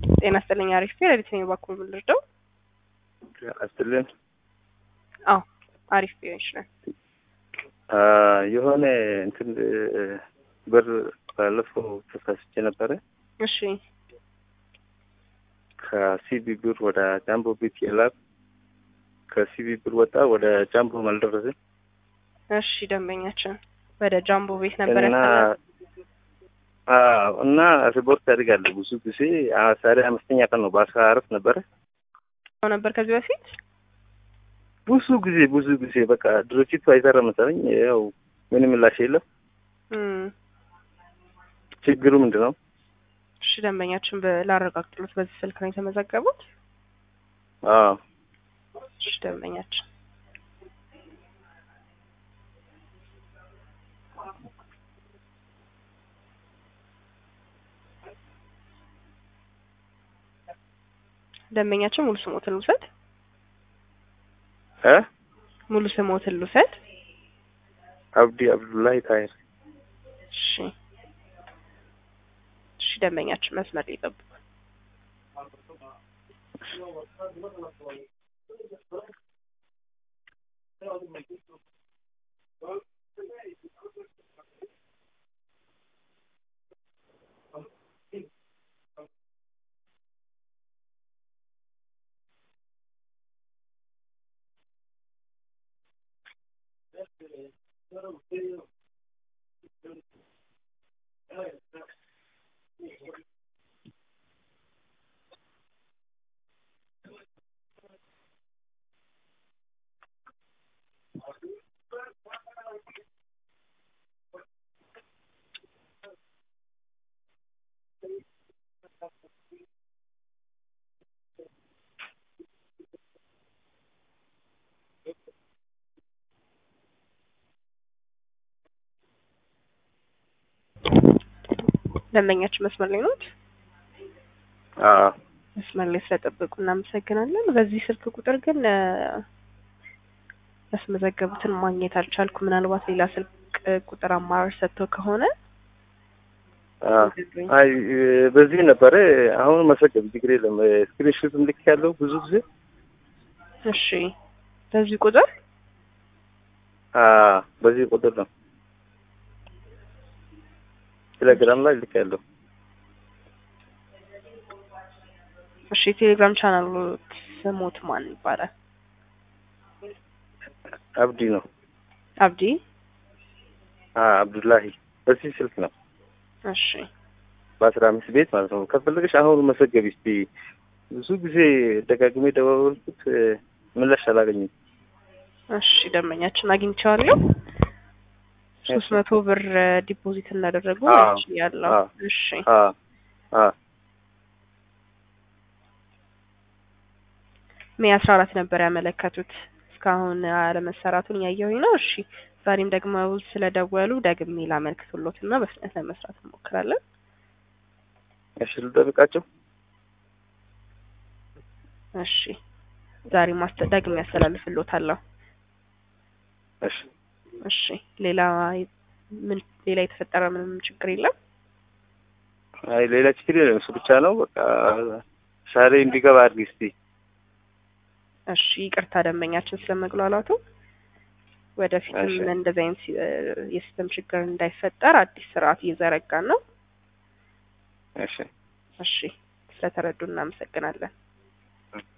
ጤና ይስጥልኝ። አሪፍ ፔሬዲት ነኝ። በኩል ምን ልርዳው? አስትልን አዎ አሪፍ ቢሆን ይችላል። የሆነ እንትን ብር ባለፈው ተሳስቼ ነበረ። እሺ ከሲቢ ብር ወደ ጃምቦ ቤት የላክ ከሲቢ ብር ወጣ ወደ ጃምቦ አልደረሰም እሺ ደንበኛችን ወደ ጃምቦ ቤት ነበር እና ያስተላል አዎ፣ እና ሪፖርት ያደርጋለሁ ብዙ ጊዜ አ- ዛሬ አምስተኛ ቀን ነው። በአስራ አራት ነበረ ነበር ከዚህ በፊት ብዙ ጊዜ ብዙ ጊዜ በቃ ድርጅቱ አይሰራ መሰለኝ። ያው ምንም ምላሽ የለም። እም፣ ችግሩ ምንድን ነው? እሺ ደንበኛችን በ- ላረጋግጥሎት በዚህ ስልክ ነው የተመዘገቡት። አዎ እሺ ደንበኛችን ደንበኛችን ሙሉ ስሞትን ልውሰድ። እ ሙሉ ስሞትን ልውሰድ። አብዲ አብዱላሂ ታይር እሺ እሺ ደንበኛችን መስመር ላይ ይጠብቁ። ደንበኛችን መስመር ላይ ነው። አዎ መስመር ላይ ስለጠበቁ እናመሰግናለን። በዚህ ስልክ ቁጥር ግን እ፣ ያስመዘገቡትን ማግኘት አልቻልኩ። ምናልባት ሌላ ስልክ ቁጥር አማራጭ ሰጥተው ከሆነ አዎ። አይ በዚህ ነበረ። አሁን መሰገብ ችግር የለም። ስክሪንሾትም ልክ ያለው ብዙ ጊዜ እሺ፣ በዚህ ቁጥር አዎ፣ በዚህ ቁጥር ነው ቴሌግራም ላይ ልክ ያለው እሺ፣ የቴሌግራም ቻናሉ ስሞት ማን ይባላል? አብዲ ነው። አብዲ። አዎ አብዱላሂ በዚህ ስልክ ነው እሺ፣ በአስራ አምስት ቤት ማለት ነው። ከፈለገሽ አሁን መሰገብ እስቲ። ብዙ ጊዜ ደጋግሜ ደዋወልኩት ምላሽ አላገኝም። እሺ ደንበኛችን አግኝቼዋለሁ። ሶስት መቶ ብር ዲፖዚት እንዳደረጉ አዎ፣ ያለው አዎ። እሺ አዎ አዎ ሜይ አስራ አራት ነበር ያመለከቱት። እስካሁን አለመሰራቱን እያየሁኝ ነው። እሺ ዛሬም ደግሞ ስለደወሉ ደግሜ ላመልክቱሎት እና በፍጥነት ለመስራት እንሞክራለን። እሺ ልጠብቃቸው። እሺ ዛሬ ማስተ ደግሜ ያስተላልፍሎታለሁ። እሺ እሺ ሌላ ምን ሌላ የተፈጠረ ምንም ችግር የለም። አይ ሌላ ችግር የለም። እሱ ብቻ ነው በቃ ዛሬ እንዲገባ አድርጊ እስቲ። እሺ ይቅርታ ደንበኛችን ስለመግሏላቱ። ወደፊትም እሺ። እንደዚህ አይነት ሲ- የሲስተም ችግር እንዳይፈጠር አዲስ ስርዓት እየዘረጋን ነው። እሺ እሺ ስለተረዱ እናመሰግናለን።